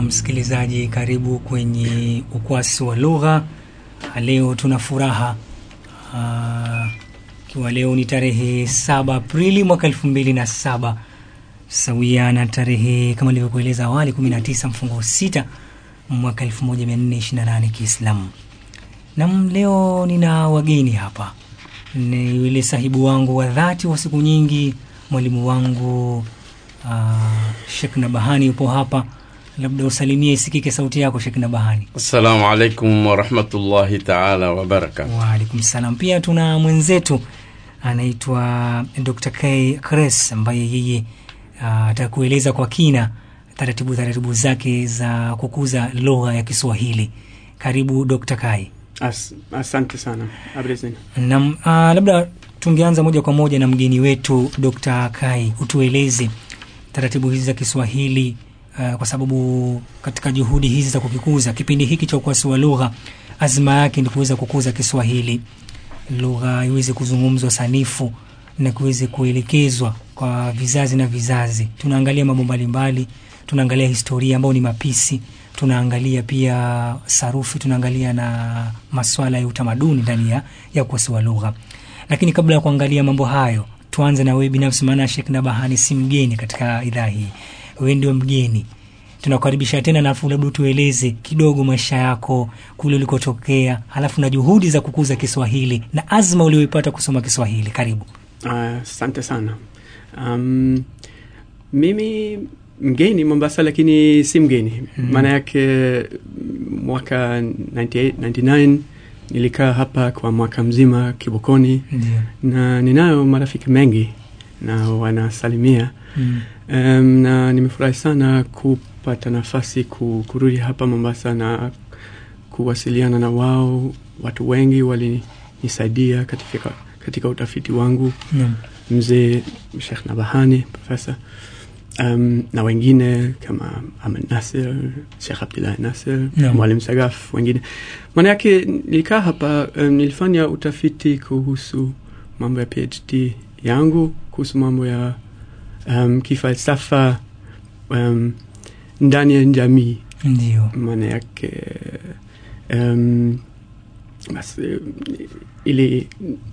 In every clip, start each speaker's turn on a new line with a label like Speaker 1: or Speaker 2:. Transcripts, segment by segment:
Speaker 1: na msikilizaji, karibu kwenye ukwasi wa lugha. Leo tuna furaha ikiwa leo ni tarehe saba Aprili mwaka elfu mbili na saba sawia na tarehe kama ilivyokueleza awali 19 mfungo sita mwaka 1428 Kiislamu. Nam, leo nina wageni hapa, ni yule sahibu wangu wa dhati wa siku nyingi, mwalimu wangu uh, Sheikh Nabahani yupo hapa, labda usalimie isikike sauti yako Sheikh Nabahani.
Speaker 2: Assalamu alaikum warahmatullahi taala wabarakatu.
Speaker 1: Waalaikum salam. Pia tuna mwenzetu anaitwa Dr. K Kres ambaye yeye atakueleza uh, kwa kina taratibu taratibu zake za kukuza lugha ya Kiswahili. Karibu Dr. Kai.
Speaker 3: As, asante sana Abrezin.
Speaker 1: Nam, uh, labda tungeanza moja kwa moja na mgeni wetu Dr. Kai, utueleze taratibu hizi za Kiswahili uh, kwa sababu katika juhudi hizi za kukikuza kipindi hiki cha ukwasi wa lugha, azma yake ni kuweza kukuza Kiswahili, lugha iweze kuzungumzwa sanifu na kuweze kuelekezwa kwa vizazi na vizazi. Tunaangalia mambo mbalimbali, tunaangalia historia ambayo ni mapisi, tunaangalia pia sarufi, tunaangalia na maswala ya utamaduni ndani ya, ya ukwasi wa lugha. Lakini kabla ya kuangalia mambo hayo, tuanze na wewe binafsi, maana Sheikh Nabahani si mgeni katika idhaa hii, wewe ndio mgeni. Tunakukaribisha tena, nafu labda tueleze kidogo maisha yako kule ulikotokea, halafu na juhudi za kukuza Kiswahili na azma ulioipata kusoma Kiswahili. Karibu.
Speaker 3: Asante uh, sana. Um, mimi mgeni Mombasa, lakini si mgeni maana mm. yake mwaka 98, 99 nilikaa hapa kwa mwaka mzima Kibokoni
Speaker 1: Ndiyo.
Speaker 3: na ninayo marafiki mengi na wanasalimia
Speaker 1: Mm.
Speaker 3: um, na nimefurahi sana kupata nafasi ku, kurudi hapa Mombasa na kuwasiliana na wao. Watu wengi walinisaidia katika, katika utafiti wangu
Speaker 1: Naam.
Speaker 3: mzee Sheikh Nabahani profesa um, na wengine kama Ahmed Nasir, Sheikh Abdullahi Nasir,
Speaker 1: Naam.
Speaker 3: Mwalimu Sagaf, wengine. Maana yake nilikaa hapa um, nilifanya utafiti kuhusu mambo ya PhD yangu kuhusu mambo ya um, kifalsafa um, ndani ya jamii
Speaker 1: Ndio.
Speaker 3: maana yake um, basi ili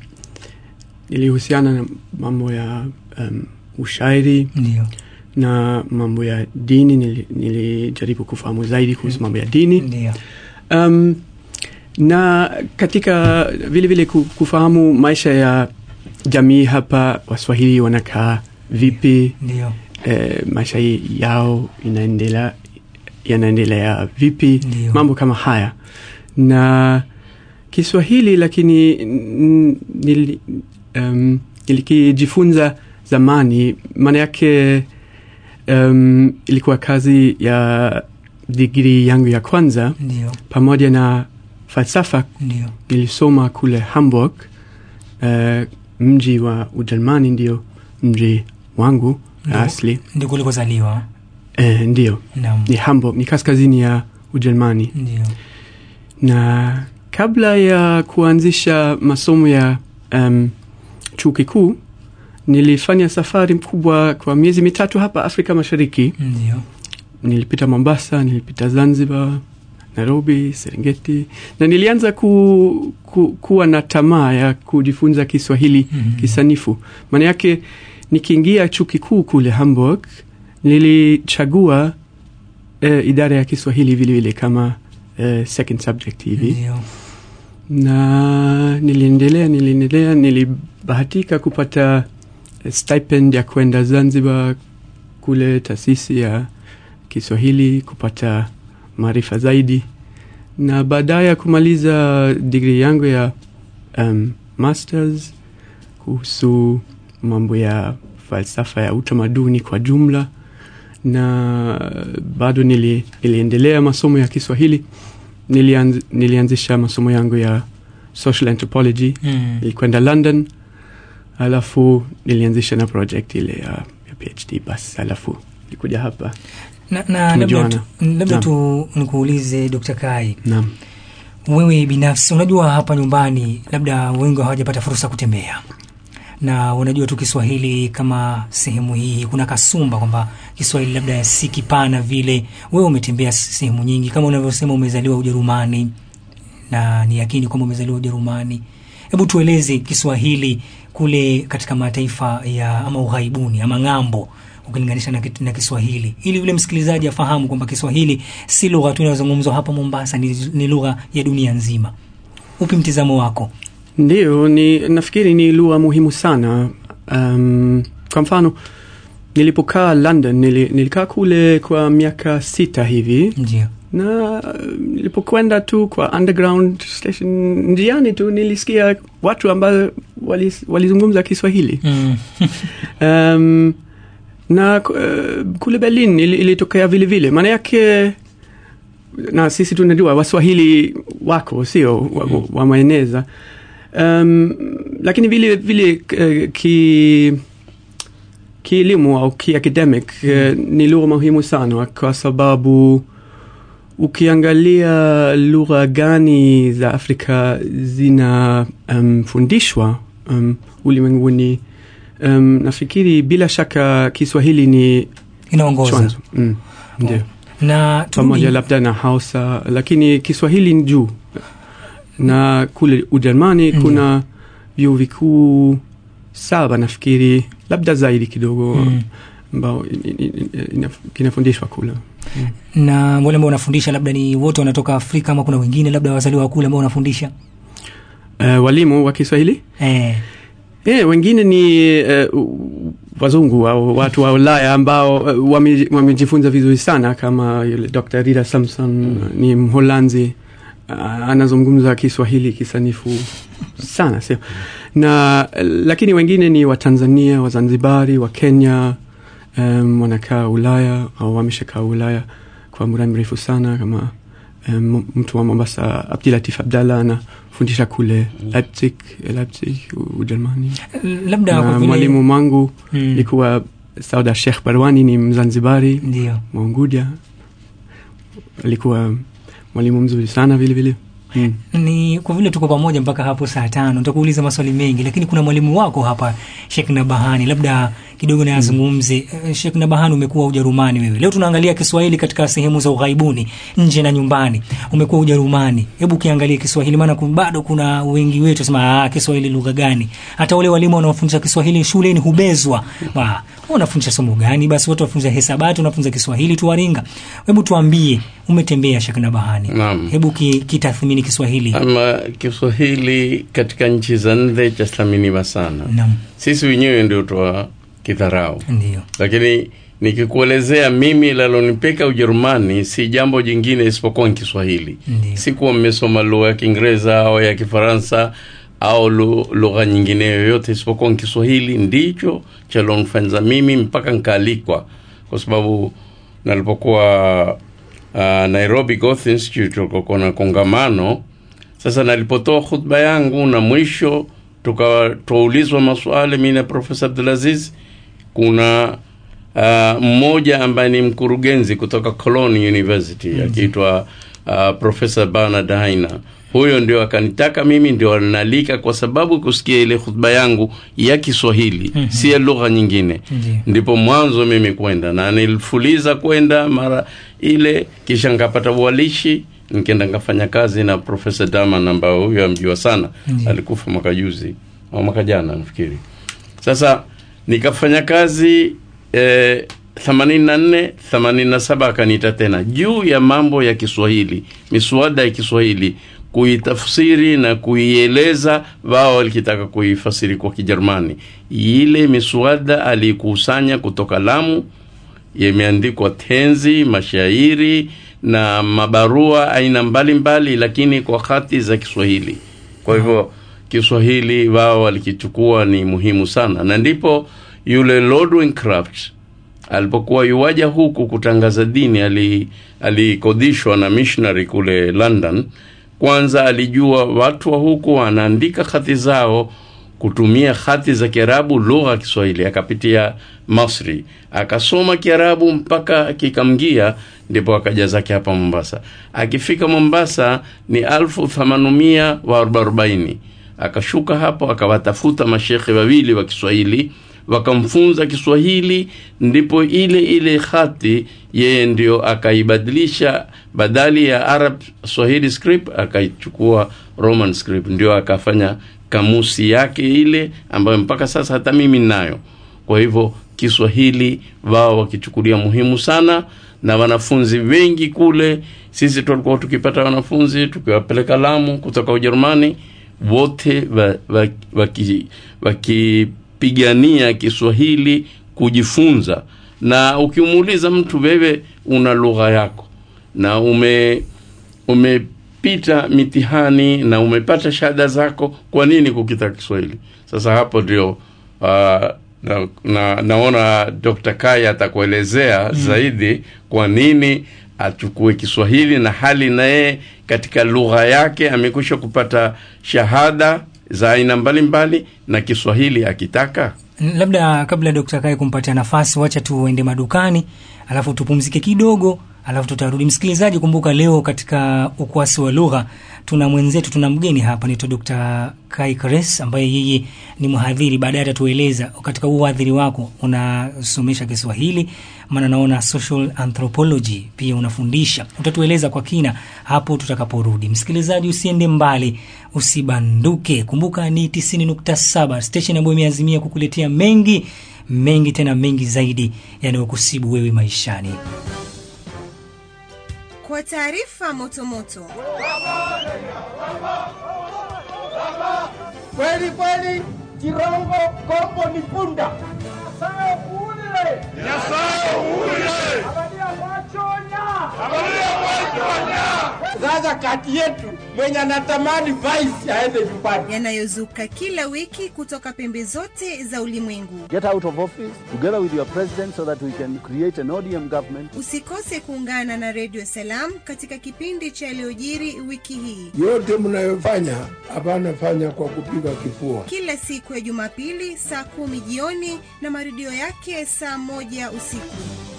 Speaker 3: ilihusiana na mambo ya um, ushairi
Speaker 1: Ndio.
Speaker 3: na mambo ya dini. Nili- Nilijaribu kufahamu zaidi kuhusu mambo ya dini
Speaker 1: Ndio.
Speaker 3: um, na katika vile vile ku- kufahamu maisha ya jamii hapa, Waswahili wanakaa vipi,
Speaker 1: Ndio.
Speaker 3: eh, maisha yao inaendelea yanaendelea vipi,
Speaker 1: Ndio.
Speaker 3: mambo kama haya na Kiswahili, lakini n- nili, um, nilikijifunza zamani, maana yake um, ilikuwa kazi ya digrii yangu ya kwanza
Speaker 1: Ndio.
Speaker 3: pamoja na falsafa
Speaker 1: Ndio.
Speaker 3: nilisoma kule Hamburg, uh, mji wa Ujerumani, ndio mji wangu
Speaker 1: Ndio.
Speaker 3: asli.
Speaker 1: Ndio kulikozaliwa.
Speaker 3: Eh, ndio
Speaker 1: Naam.
Speaker 3: ni Hamburg, ni kaskazini ya Ujerumani.
Speaker 1: Ndio.
Speaker 3: Na kabla ya kuanzisha masomo ya um, chuo kikuu nilifanya safari mkubwa kwa miezi mitatu hapa Afrika Mashariki.
Speaker 1: Ndio.
Speaker 3: Nilipita Mombasa, nilipita Zanzibar, Nairobi, Serengeti na nilianza ku, ku, kuwa na tamaa ya kujifunza Kiswahili
Speaker 1: Mhm.
Speaker 3: kisanifu. Maana yake nikiingia chuo kikuu kule Hamburg nilichagua eh, idara ya Kiswahili vile vile kama eh, second subject hivi
Speaker 1: Ndio.
Speaker 3: na niliendelea niliendelea, nilibahatika kupata eh, stipend ya kwenda Zanzibar kule taasisi ya Kiswahili kupata maarifa zaidi, na baadaye ya kumaliza digrii yangu ya um, masters kuhusu mambo ya falsafa ya utamaduni kwa jumla, na bado nili, niliendelea masomo ya Kiswahili. Nilianz, nilianzisha masomo yangu ya social anthropology
Speaker 1: Mm.
Speaker 3: nilikwenda London, alafu nilianzisha na project ile ya, ya PhD bas, alafu nilikuja hapa.
Speaker 1: Na, na labda
Speaker 3: Tumejuana.
Speaker 1: tu, labda
Speaker 3: Naam.
Speaker 1: tu nikuulize Dr. Kai,
Speaker 3: Naam,
Speaker 1: wewe binafsi unajua hapa nyumbani labda wengi hawajapata fursa ya kutembea na unajua tu Kiswahili kama sehemu hii kuna kasumba kwamba Kiswahili labda si kipana vile. Wewe umetembea sehemu nyingi, kama unavyosema umezaliwa Ujerumani na ni yakini kwamba umezaliwa Ujerumani. Hebu tueleze Kiswahili kule katika mataifa ya ama ughaibuni ama ng'ambo ukilinganisha na, kit- na Kiswahili ili yule msikilizaji afahamu kwamba Kiswahili si lugha tu inayozungumzwa hapa Mombasa, ni, ni lugha ya dunia nzima. Upi mtizamo wako?
Speaker 3: Ndio, ni nafikiri ni lugha muhimu sana. Um, kwa mfano nilipokaa London, nili, nilikaa kule kwa miaka sita hivi
Speaker 1: Ndio.
Speaker 3: na uh, nilipokwenda tu kwa underground station njiani tu nilisikia watu ambao walis- walizungumza Kiswahili
Speaker 1: Mm.
Speaker 3: um, na uh, kule Berlin ili- ilitokea vile vile, maana yake na sisi tunajua Waswahili wako sio wa- wameeneza um, lakini vile vile uh, ki kielimu au kiacademic uh, ni lugha muhimu sana kwa sababu ukiangalia lugha gani za Afrika zinafundishwa um, um, ulimwenguni um, nafikiri bila shaka Kiswahili ni
Speaker 1: Inaongoza
Speaker 3: chanzo mm, ndio
Speaker 1: na
Speaker 3: pamoja
Speaker 1: turudi-
Speaker 3: labda na Hausa, lakini Kiswahili ni juu, na kule Ujerumani
Speaker 1: Mm.
Speaker 3: kuna vyuo vikuu saba nafikiri, labda zaidi kidogo
Speaker 1: Mm.
Speaker 3: ambao i- i- i- ina- kinafundishwa kule.
Speaker 1: na wale ambao unafundisha labda ni wote wanatoka Afrika ama kuna wengine labda wazaliwa kule ambao unafundisha
Speaker 3: Uh, walimu wa Kiswahili
Speaker 1: eh,
Speaker 3: Eh, wengine ni uh, wazungu au watu wa Ulaya ambao uh, wame- wamejifunza vizuri sana kama yule Dr. Rita Samson ni Mholanzi uh, anazungumza Kiswahili kisanifu sana sio na uh, lakini wengine ni wa Tanzania, wa Zanzibari, wa Kenya um, wanakaa Ulaya au wameshakaa Ulaya kwa muda mrefu sana kama um, mtu wa Mombasa Abdilatif Abdallah anafundisha kule Leipzig, Leipzig Ujerumani
Speaker 1: labda kwa
Speaker 3: na
Speaker 1: vile
Speaker 3: mwalimu mwangu
Speaker 1: Mm.
Speaker 3: ilikuwa Sauda Sheikh Barwani, ni Mzanzibari
Speaker 1: ndio
Speaker 3: wa Unguja, alikuwa mwalimu mzuri sana vile vile mm.
Speaker 1: ni kwa vile tuko pamoja mpaka hapo saa tano nitakuuliza maswali mengi lakini kuna mwalimu wako hapa Sheikh Nabahani labda kidogo naye azungumze mm. Sheikh Nabahani umekuwa Ujerumani wewe leo tunaangalia Kiswahili katika sehemu za ughaibuni nje na nyumbani umekuwa Ujerumani hebu kiangalie Kiswahili maana kun- bado kuna wengi wetu sema ah Kiswahili lugha gani hata wale walimu wanaofundisha Kiswahili shuleni hubezwa wa wewe unafundisha somo gani basi watu wafunza hesabati unafunza Kiswahili tu waringa hebu tuambie umetembea Sheikh Nabahani
Speaker 2: Naam.
Speaker 1: hebu ki- kitathmini Kiswahili
Speaker 2: ama Kiswahili katika nchi za nje chathaminiwa sana.
Speaker 1: Naam,
Speaker 2: Sisi wenyewe ndio twa kidharau,
Speaker 1: ndio.
Speaker 2: lakini nikikuelezea mimi lalonipeka Ujerumani si jambo jingine isipokuwa ni Kiswahili.
Speaker 1: Ndiyo.
Speaker 2: Sikuwa mmesoma lugha ya Kiingereza au ya Kifaransa au lu- lugha nyingine yoyote isipokuwa ni Kiswahili ndicho chalonifanya mimi mpaka nkaalikwa, kwa sababu nalipokuwa uh, Nairobi Goethe Institute tulikokuwa na kongamano. Sasa nalipotoa khutba yangu na mwisho tukawa tuulizwa maswali mimi na Profesa Abdulaziz, kuna uh, mmoja ambaye ni mkurugenzi kutoka Cologne University akiitwa uh, Profesa Bernard Haina. Huyo ndio akanitaka mimi ndio alinalika kwa sababu kusikia ile khutba yangu ya Kiswahili
Speaker 1: Mhm.
Speaker 2: si ya lugha nyingine
Speaker 1: Ndiyo.
Speaker 2: ndipo mwanzo mimi kwenda na nilifuliza kwenda mara ile kisha nkapata uwalishi nkenda nkafanya kazi na profesa daman ambao huyo amjua sana
Speaker 1: Ndiyo.
Speaker 2: alikufa mwaka juzi au mwaka jana nafikiri sasa nikafanya kazi eh, 84 87 akaniita tena juu ya mambo ya kiswahili miswada ya kiswahili kuitafsiri na kuieleza wao walikitaka kuifasiri kwa kijerumani ile miswada aliikusanya kutoka lamu yameandikwa tenzi mashairi na mabarua aina mbalimbali mbali, lakini kwa hati za kiswahili kwa hivyo kiswahili wao walikichukua ni muhimu sana na ndipo yule lord Wincraft alipokuwa yuwaja huku kutangaza dini ali- alikodishwa na missionary kule london kwanza alijua watu wa huku wanaandika hati zao kutumia hati za kiarabu lugha ya kiswahili akapitia masri akasoma kiarabu mpaka kikamgia ndipo akaja zake hapa mombasa akifika mombasa ni alfu thamanumia wa arobaini akashuka hapo akawatafuta mashekhe wawili wa kiswahili wakamfunza kiswahili ndipo ile ile hati yeye ndio akaibadilisha badali ya arab swahili script akaichukua roman script ndio akafanya kamusi yake ile ambayo mpaka sasa hata mimi ninayo kwa hivyo kiswahili wao wakichukulia muhimu sana na wanafunzi wengi kule sisi tulikuwa tukipata wanafunzi tukiwapeleka lamu kutoka ujerumani wote wakipigania wa, wa kiswahili kujifunza na ukimuuliza mtu wewe una lugha yako na ume umepita mitihani na umepata shahada zako kwa nini kukita kiswahili sasa hapo ndio uh, na, na, naona dr kaya atakuelezea mm. zaidi kwa nini achukue kiswahili na hali naye katika lugha yake amekwisha kupata shahada za aina mbalimbali na kiswahili akitaka
Speaker 1: labda kabla dr kai kumpatia nafasi wacha tuende madukani alafu tupumzike kidogo alafu tutarudi msikilizaji kumbuka leo katika ukwasi wa lugha tuna mwenzetu tuna mgeni hapa naitwa dr kai kres ambaye yeye ni mhadhiri baadaye atatueleza katika uhadhiri wako unasomesha kiswahili maana naona social anthropology pia unafundisha utatueleza kwa kina hapo tutakaporudi msikilizaji usiende mbali usibanduke kumbuka ni 907 station ambayo imeazimia kukuletea mengi mengi tena mengi zaidi yanayokusibu wewe maishani
Speaker 4: kwa taarifa motomoto
Speaker 5: kweli kweli kirongo kombo ni punda Nyasaye kuulile
Speaker 6: Nyasaye uulile
Speaker 5: abalia mwachonya
Speaker 6: abalia mwachonya
Speaker 5: sasa kati yetu mwenye anatamani vice aende nyumbani
Speaker 4: yanayozuka kila wiki kutoka pembe zote za ulimwengu
Speaker 7: get out of office together with your president so that we can create an ODM government.
Speaker 4: usikose kuungana na redio salam katika kipindi cha yaliyojiri wiki hii
Speaker 8: yote mnayofanya hapana fanya kwa kupiga kifua
Speaker 4: kila siku ya jumapili saa kumi jioni na marudio yake saa moja usiku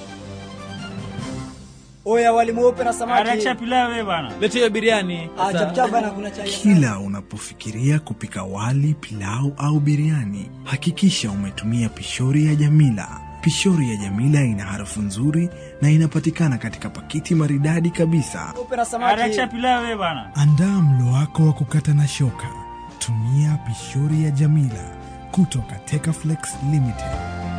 Speaker 9: oya wali mweupe na samaki
Speaker 10: Acha pilau wewe bwana.
Speaker 9: leteo biriani Ah, chapchap bana kuna chai
Speaker 11: Kila unapofikiria kupika wali, pilau au biriani, hakikisha umetumia pishori ya Jamila. Pishori ya Jamila ina harufu nzuri na inapatikana katika pakiti maridadi kabisa.
Speaker 9: mweupe na samaki
Speaker 10: Acha pilau wewe bwana.
Speaker 11: Andaa mlo wako wa kukata na shoka. Tumia pishori ya Jamila kutoka Tekaflex Limited.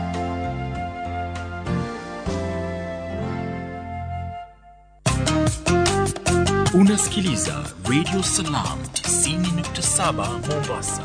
Speaker 12: Unasikiliza Radio Salam 90.7 Mombasa.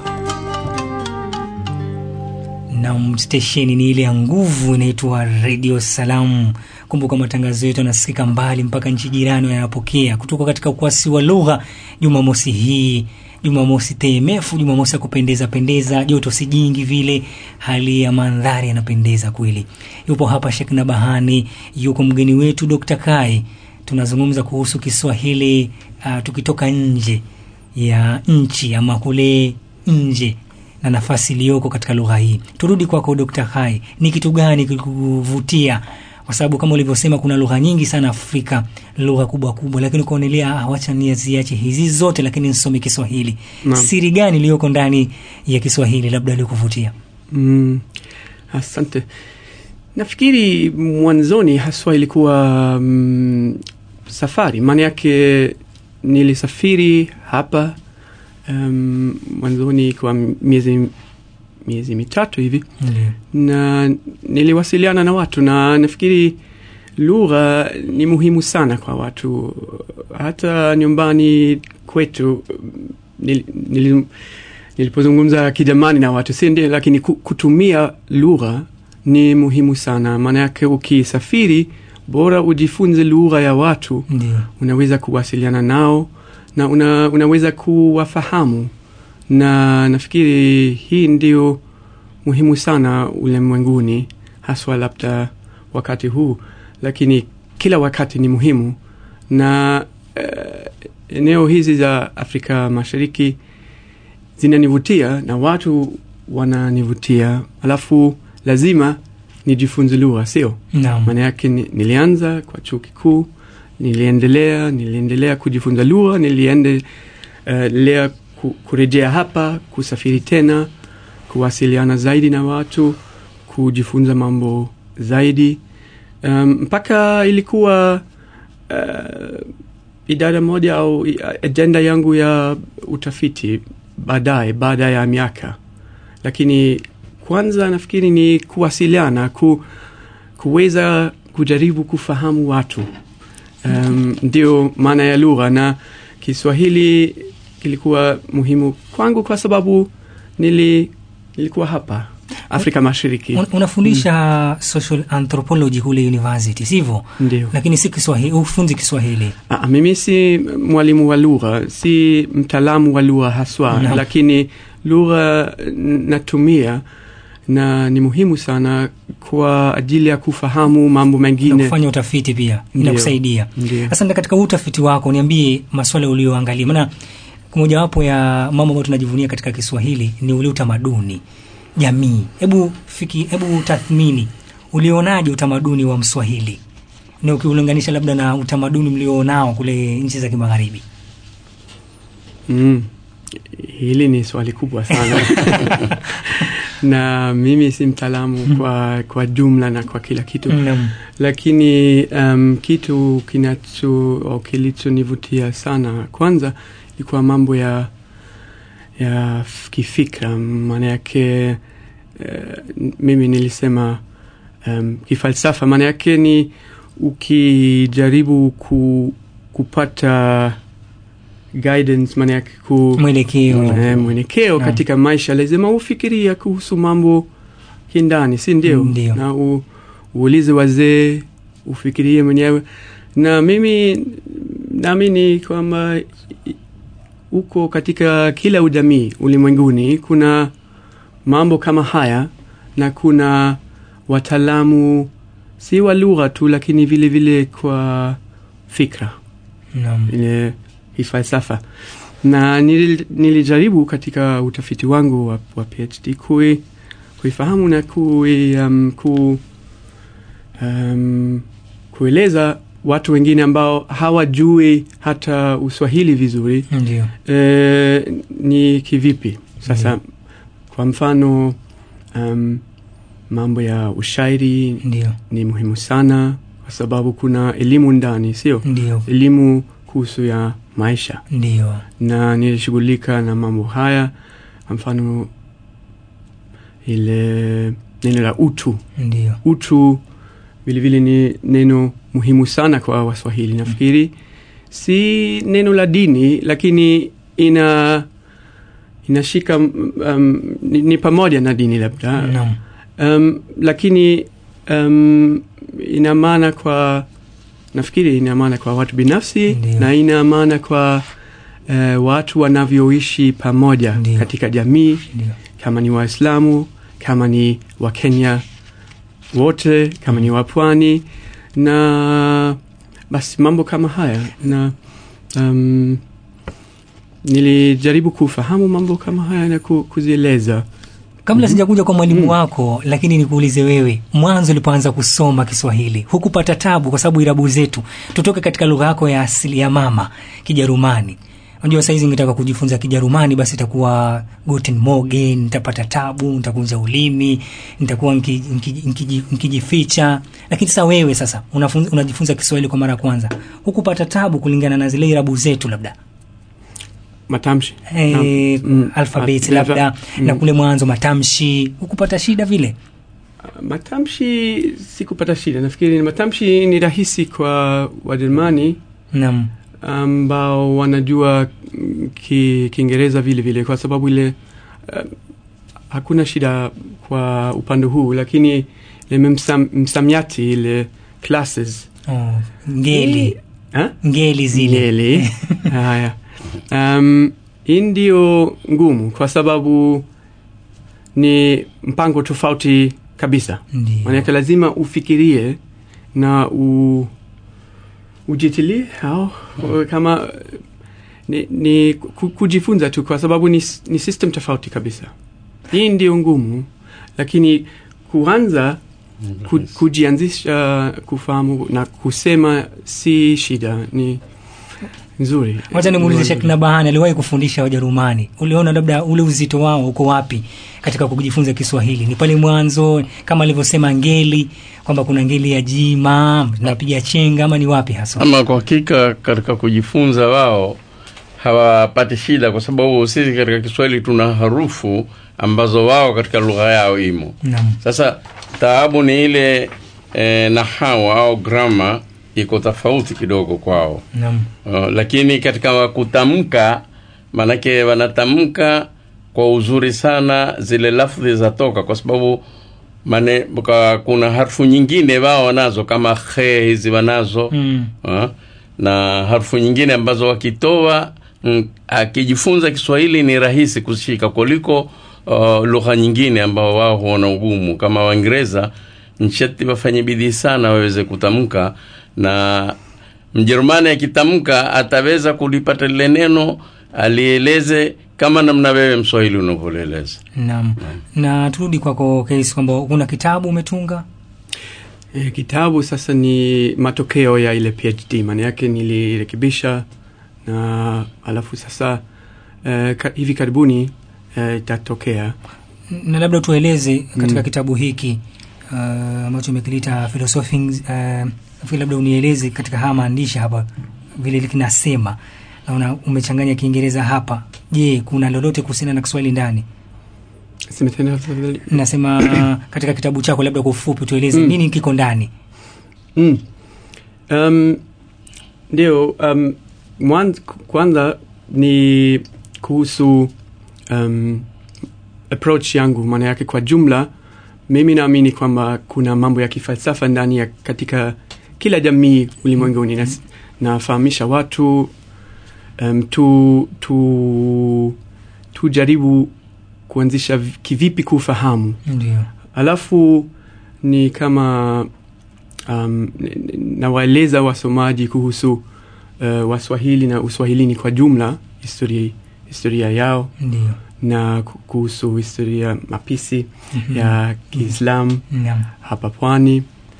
Speaker 1: na stesheni ni ile ya nguvu inaitwa redio salam kumbuka matangazo yetu yanasikika mbali mpaka nchi jirani yanapokea kutoka katika ukwasi wa lugha jumamosi hii jumamosi tmf jumamosi ya kupendeza pendeza joto si jingi vile hali ya mandhari yanapendeza kweli yupo hapa shekna bahani yuko mgeni wetu dr kai tunazungumza kuhusu kiswahili uh, tukitoka nje ya nchi ama kule nje na nafasi iliyoko katika lugha hii turudi kwako dr hai ni kitu gani kilikuvutia kwa sababu kama ulivyosema kuna lugha nyingi sana afrika lugha kubwa kubwa lakini ukaonelea ah, wacha niaziache hizi zote lakini nisome kiswahili
Speaker 3: Naam.
Speaker 1: siri gani iliyoko ndani ya kiswahili labda ilikuvutia
Speaker 3: Mm, asante. Nafikiri mwanzoni haswa ilikuwa mm, safari, maana yake nilisafiri hapa um, mwanzoni kwa miezi miezi mitatu hivi
Speaker 1: Ndiyo.
Speaker 3: na niliwasiliana na watu na nafikiri lugha ni muhimu sana kwa watu hata nyumbani kwetu nil, nil, nilipozungumza kijamani na watu si ndio lakini ku- kutumia lugha ni muhimu sana maana yake ukisafiri bora ujifunze lugha ya watu
Speaker 1: Ndiyo.
Speaker 3: unaweza kuwasiliana nao na una, unaweza kuwafahamu na nafikiri hii ndio muhimu sana ulimwenguni haswa labda wakati huu lakini kila wakati ni muhimu na uh, eneo hizi za afrika mashariki zinanivutia na watu wananivutia alafu lazima nijifunze lugha sio
Speaker 1: Naam.
Speaker 3: maana yake ni, nilianza kwa chuo kikuu niliendelea niliendelea kujifunza lugha niliendelea uh, ku, kurejea hapa kusafiri tena kuwasiliana zaidi na watu kujifunza mambo zaidi um, mpaka ilikuwa uh, idara moja au i- ajenda yangu ya utafiti baadaye baada ya miaka lakini kwanza nafikiri ni kuwasiliana ku, kuweza kujaribu kufahamu watu um, ndio maana ya lugha na kiswahili kilikuwa muhimu kwangu kwa sababu nili, nilikuwa hapa afrika mashariki
Speaker 1: Un, unafundisha social anthropology kule university sivyo
Speaker 3: Ndio.
Speaker 1: lakini si kiswahili ufunzi kiswahili
Speaker 3: Ah, mimi si mwalimu wa lugha si mtaalamu wa lugha haswa
Speaker 1: Naam.
Speaker 3: lakini lugha n- natumia na ni muhimu sana kwa ajili ya kufahamu mambo
Speaker 1: na
Speaker 3: mengine
Speaker 1: kufanya utafiti pia
Speaker 3: Ndio.
Speaker 1: inakusaidia
Speaker 3: Ndio.
Speaker 1: sasa katika huu utafiti wako niambie maswala ulioangalia maana mojawapo ya mambo ambayo tunajivunia katika kiswahili ni ule utamaduni jamii hebu fiki hebu tathmini ulionaje utamaduni wa mswahili na ukiulinganisha labda na utamaduni mlionao kule nchi za kimagharibi
Speaker 3: Mm. Hili ni swali kubwa sana na mimi si mtaalamu kwa, kwa jumla na kwa kila kitu
Speaker 1: Naam.
Speaker 3: lakini um, kitu kinacho au kilichonivutia sana kwanza ilikuwa mambo ya ya f- kifikra maana yake uh, mimi nilisema um, kifalsafa maana yake ni ukijaribu ku, kupata guidance maana yake ku,
Speaker 1: Mwelekeo.
Speaker 3: eh, mwelekeo
Speaker 1: Naam.
Speaker 3: katika maisha lazima ufikiria kuhusu mambo kindani si ndio
Speaker 1: Ndio.
Speaker 3: na u, uulize wazee ufikirie mwenyewe na mimi naamini kwamba i- huko katika kila ujamii ulimwenguni kuna mambo kama haya na kuna wataalamu si wa lugha tu lakini vile vile kwa fikra
Speaker 1: Naam.
Speaker 3: ile falsafa na nil, nilijaribu katika utafiti wangu wa, wa PhD kui, kuifahamu na kui, um, ku, um, kueleza watu wengine ambao hawajui hata uswahili vizuri
Speaker 1: ndio
Speaker 3: e, ni kivipi sasa kwa mfano um, mambo ya ushairi
Speaker 1: ndio
Speaker 3: ni muhimu sana kwa sababu kuna elimu ndani sio
Speaker 1: Ndio.
Speaker 3: elimu kuhusu ya maisha
Speaker 1: ndio
Speaker 3: na nilishughulika na mambo haya kwa mfano ile neno la utu
Speaker 1: ndio
Speaker 3: utu vilevile ni neno muhimu sana kwa waswahili nafikiri si neno la dini lakini ina inashika um, ni, ni pamoja na dini labda
Speaker 1: Naam.
Speaker 3: um, lakini um, ina maana kwa nafikiri ina maana kwa watu binafsi
Speaker 1: Ndio.
Speaker 3: na ina maana kwa uh, watu wanavyoishi pamoja katika jamii
Speaker 1: Ndio.
Speaker 3: kama ni waislamu kama ni wakenya wote kama ni wapwani na basi mambo kama haya na um, nilijaribu kufahamu mambo kama haya na ku, kuzieleza
Speaker 1: kabla sijakuja kwa mwalimu wako lakini nikuulize wewe mwanzo ulipoanza kusoma kiswahili hukupata tabu kwa sababu irabu zetu tutoke katika lugha yako ya asili ya mama kijerumani unajua saizi ngetaka kujifunza kijerumani basi itakuwa guten morgen nitapata tabu nitakunja ulimi nitakuwa nki- nki- nkiji- nkijificha lakini sasa wewe sasa unafunza, unajifunza kiswahili kwa mara ya kwanza hukupata tabu kulingana na zile irabu zetu labda
Speaker 3: matamshi
Speaker 1: Eh,
Speaker 3: Mm.
Speaker 1: alphabet
Speaker 3: Ah,
Speaker 1: labda
Speaker 3: mm.
Speaker 1: na kule mwanzo matamshi hukupata shida vile
Speaker 3: matamshi sikupata shida nafikiri matamshi ni rahisi kwa wajerumani
Speaker 1: naam
Speaker 3: ambao wanajua mm, ki- kiingereza vile vile kwa sababu ile uh, hakuna shida kwa upande huu lakini ile msam, msamiati ile classes
Speaker 1: oh, ngeli
Speaker 3: Ha?
Speaker 1: ngeli zile
Speaker 3: ngeli haya um, hii ndio ngumu kwa sababu ni mpango tofauti kabisa
Speaker 1: Ndio.
Speaker 3: manake lazima ufikirie na u, ujitilie au kama ni, ni ku- kujifunza tu kwa sababu ni, ni system tofauti kabisa hii ndio ngumu lakini kuanza ku, kujianzisha kufahamu na kusema si shida ni nzuri
Speaker 1: wacha nimuulize
Speaker 3: Nzuri.
Speaker 1: Sheikh Nabahani aliwahi kufundisha Wajerumani uliona labda ule uzito wao uko wapi katika kujifunza Kiswahili ni pale mwanzo kama alivyosema ngeli kwamba kuna ngeli ya jima napiga chenga ama ni wapi hasa
Speaker 2: ama kwa hakika katika kujifunza wao hawapati shida kwa sababu sisi katika kiswahili tuna harufu ambazo wao katika lugha yao imo
Speaker 1: Naam.
Speaker 2: sasa taabu ni ile e, nahawa au grama iko tofauti kidogo kwao
Speaker 1: Naam.
Speaker 2: uh, lakini katika kutamka maanake wanatamka kwa uzuri sana zile lafdhi zatoka kwa sababu mane, ka, kuna harfu nyingine wao wanazo kama khe hizi wanazo
Speaker 1: Mm.
Speaker 2: uh, na harfu nyingine ambazo wakitoa mm, akijifunza Kiswahili ni rahisi kushika kuliko uh, lugha nyingine ambao wao huona ugumu kama Waingereza ncheti wafanye bidii sana waweze kutamka na Mjerumani akitamka ataweza kulipata lile neno alieleze kama namna wewe Mswahili unavyolieleza.
Speaker 1: Naam. Na turudi kwako Case kwamba kuna kitabu umetunga
Speaker 3: E, kitabu sasa ni matokeo ya ile PhD, maana yake nilirekebisha na alafu sasa e, ka, hivi karibuni e, itatokea
Speaker 1: na labda tueleze katika
Speaker 3: Mm.
Speaker 1: kitabu hiki uh, ambacho umekilita philosophy uh, nafikiri labda unieleze katika haya maandishi hapa vile kinasema naona umechanganya kiingereza hapa je kuna lolote kuhusiana na kiswahili ndani
Speaker 3: Sema tena tafadhali.
Speaker 1: nasema uh, katika kitabu chako labda kwa ufupi tueleze
Speaker 3: Mm.
Speaker 1: nini kiko ndani
Speaker 3: Mm. Um, ndio um, mwanz, kwanza ni kuhusu um, approach yangu, maana yake kwa jumla, mimi naamini kwamba kuna mambo ya kifalsafa ndani ya katika kila jamii ulimwenguni. Nas- Nafahamisha watu um, tu, tu, tujaribu kuanzisha vi- kivipi kufahamu
Speaker 1: ndio
Speaker 3: alafu ni kama um, n- n- nawaeleza wasomaji kuhusu uh, waswahili na uswahilini kwa jumla historia, historia yao
Speaker 1: ndio
Speaker 3: na ku- kuhusu historia mapisi
Speaker 1: Mhm.
Speaker 3: ya kiislamu
Speaker 1: Naam.
Speaker 3: hapa pwani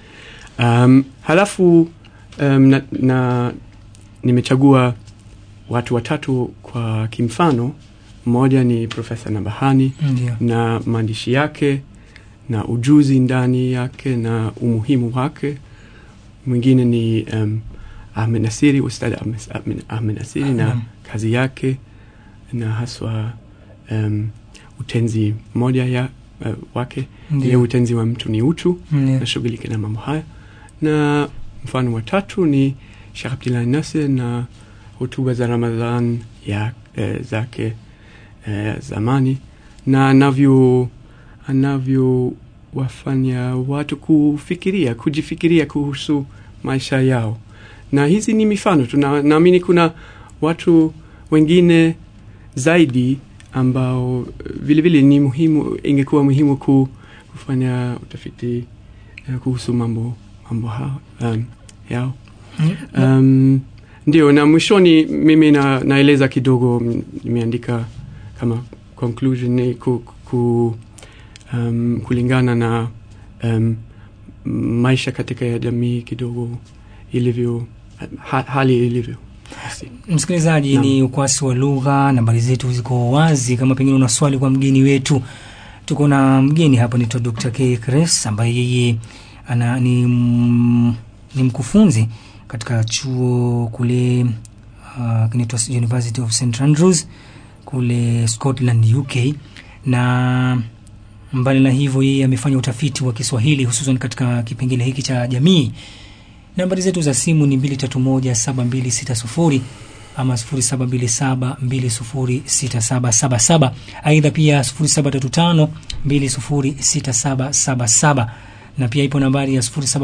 Speaker 3: um, halafu um, na, na nimechagua watu watatu kwa kimfano mmoja ni profesa nabahani
Speaker 1: Ndio.
Speaker 3: na maandishi yake na ujuzi ndani yake na umuhimu wake mwingine ni um, ahmed nasiri ustad ahmed, Ahmed- ahmed nasiri na
Speaker 1: Naam.
Speaker 3: kazi yake na haswa um, utenzi moja ya uh, wake
Speaker 1: Ndio.
Speaker 3: ile utenzi wa mtu ni utu
Speaker 1: Ndio.
Speaker 3: nashughulika na mambo haya na mfano wa tatu ni Sheikh Abdullah Nasir na hotuba za Ramadhan ya eh, zake eh, zamani na anavyo anavyowafanya watu kufikiria kujifikiria kuhusu maisha yao na hizi ni mifano tu na- naamini kuna watu wengine zaidi ambao eh, vile vile ni muhimu ingekuwa muhimu ku, kufanya utafiti eh, kuhusu mambo mambo hao, um, yao um, ndio na mwishoni mimi na, naeleza kidogo m- nimeandika kama conclusion ni ku, ku, um, kulingana na um, maisha katika ya jamii kidogo ilivyo ha, hali ilivyo Basi.
Speaker 1: msikilizaji
Speaker 3: Naam.
Speaker 1: ni ukwasi wa lugha nambari zetu ziko wazi kama pengine una swali kwa mgeni wetu tuko na mgeni hapa naitwa dr k Kres ambaye yeye ana ni, m, ni mkufunzi katika chuo kule uh, kinaitwa university of st andrews kule scotland uk na mbali na hivyo yeye amefanya utafiti wa kiswahili hususan katika kipengele hiki cha jamii nambari zetu za simu ni 231726 ama 0727206777 aidha pia 0735206777 na pia ipo nambari ya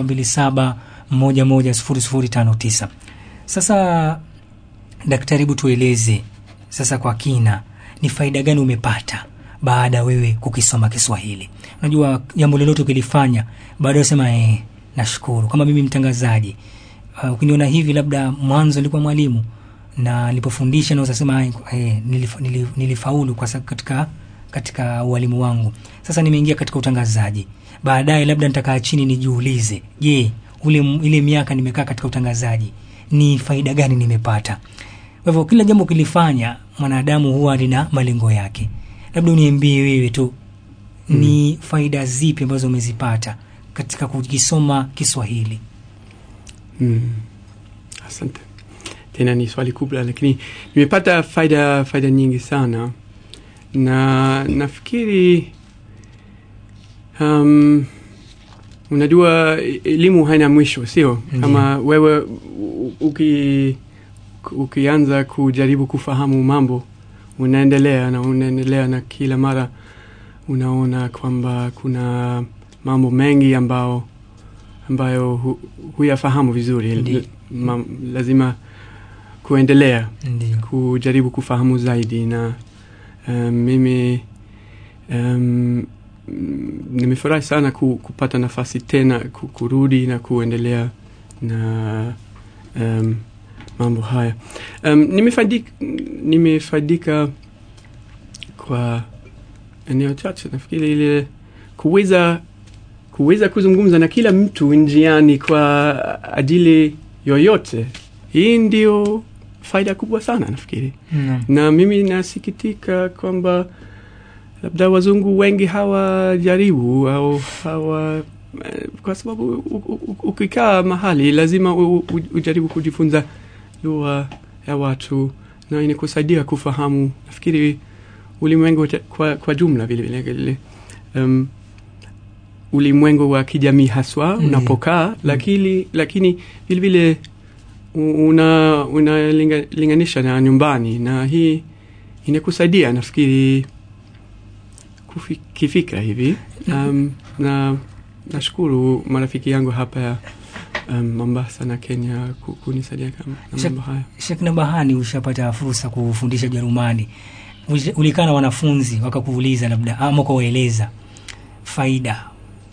Speaker 1: 0727110059 sasa daktari hebu tueleze sasa kwa kina ni faida gani umepata baada ya wewe kukisoma kiswahili unajua jambo lolote ukilifanya baada ya sema eh, nashukuru kama mimi mtangazaji uh, ukiniona hivi labda mwanzo nilikuwa mwalimu na nilipofundisha naweza sema eh, nilif, nilif, nilifaulu kwa sababu katika katika ualimu wangu sasa nimeingia katika utangazaji baadaye labda nitakaa chini nijiulize je ule ile miaka nimekaa katika utangazaji ni faida gani nimepata Kwa hivyo kila jambo ukilifanya mwanadamu huwa lina malengo yake. Labda uniambie wewe tu ni faida zipi ambazo umezipata katika kukisoma Kiswahili?
Speaker 3: Mm. Asante. Tena ni swali kubwa, lakini nimepata faida faida nyingi sana, na nafikiri um, unajua elimu haina mwisho, sio kama wewe u- uki, ukianza kujaribu kufahamu mambo unaendelea na unaendelea na kila mara unaona kwamba kuna mambo mengi ambao ambayo hu, huyafahamu vizuri
Speaker 1: Ndiyo.
Speaker 3: Ma, lazima kuendelea
Speaker 1: Ndiyo.
Speaker 3: kujaribu kufahamu zaidi na um, mimi um, mm, nimefurahi sana ku, kupata nafasi tena ku, kurudi na kuendelea na um, mambo haya um, nimefaidika, nimefaidika kwa eneo chache nafikiri ile kuweza kuweza kuzungumza na kila mtu njiani kwa ajili yoyote hii ndio faida kubwa sana nafikiri
Speaker 1: Naam.
Speaker 3: na mimi nasikitika kwamba labda wazungu wengi hawajaribu au hawa eh, kwa sababu u- u- u- ukikaa mahali lazima u- u- ujaribu kujifunza lugha ya watu na inakusaidia kufahamu nafikiri ulimwengu te- kwa, kwa jumla vile vile vile um, ulimwengu wa kijamii haswa
Speaker 1: Mhm.
Speaker 3: unapokaa lakini lakini vile vile u- una unalinganisha na nyumbani na hii inakusaidia nafikiri kufi- kifikra hivi um, na nashukuru marafiki yangu hapa ya um, Mombasa na Kenya ku- kunisaidia kama na
Speaker 1: Shek-
Speaker 3: mambo haya
Speaker 1: Sheikh Nabahani, ushapata fursa kufundisha Jerumani, Ulish- ulikaa na wanafunzi wakakuuliza labda ama ukawaeleza faida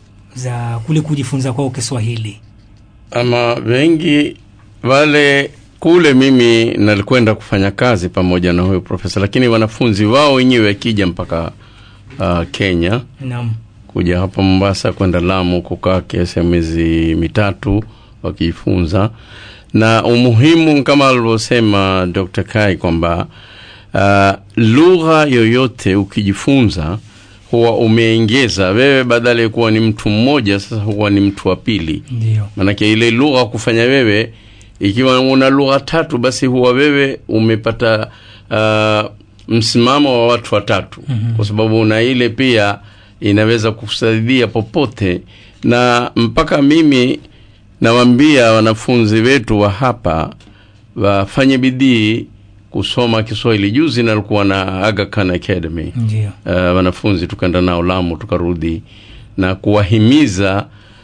Speaker 1: za kule kujifunza kwao Kiswahili?
Speaker 2: ama wengi wale kule mimi nalikwenda kufanya kazi pamoja na huyo profesa lakini wanafunzi wao wenyewe akija mpaka uh, kenya
Speaker 1: Naam.
Speaker 2: kuja hapa mombasa kwenda lamu kukaa kiasi ya miezi mitatu wakijifunza na umuhimu kama alivyosema dr kai kwamba uh, lugha yoyote ukijifunza huwa umeengeza wewe badala ya kuwa ni mtu mmoja sasa huwa ni mtu wa pili
Speaker 1: Ndio.
Speaker 2: manake ile lugha kufanya wewe ikiwa una lugha tatu basi huwa wewe umepata uh, msimamo wa watu watatu
Speaker 1: Mhm.
Speaker 2: kwa sababu na ile pia inaweza kusaidia popote na mpaka mimi nawaambia wanafunzi wetu wa hapa wafanye bidii kusoma kiswahili juzi nalikuwa na Aga Khan Academy
Speaker 1: Ndio.
Speaker 2: uh, wanafunzi tukaenda nao Lamu tukarudi na kuwahimiza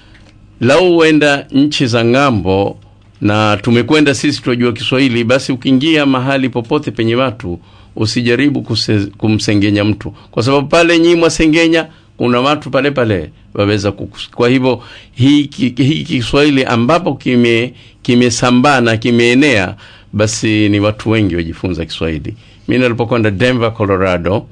Speaker 2: lau uenda nchi za ng'ambo na tumekwenda sisi tunajua Kiswahili, basi ukiingia mahali popote penye watu usijaribu kuse, kumsengenya mtu, kwa sababu pale nyinyi mwasengenya kuna watu pale pale waweza kukus. Kwa hivyo hii ki- hii Kiswahili ambapo kime kimesambaa na kimeenea, basi ni watu wengi wajifunza Kiswahili. Mimi nilipokwenda Denver, Colorado,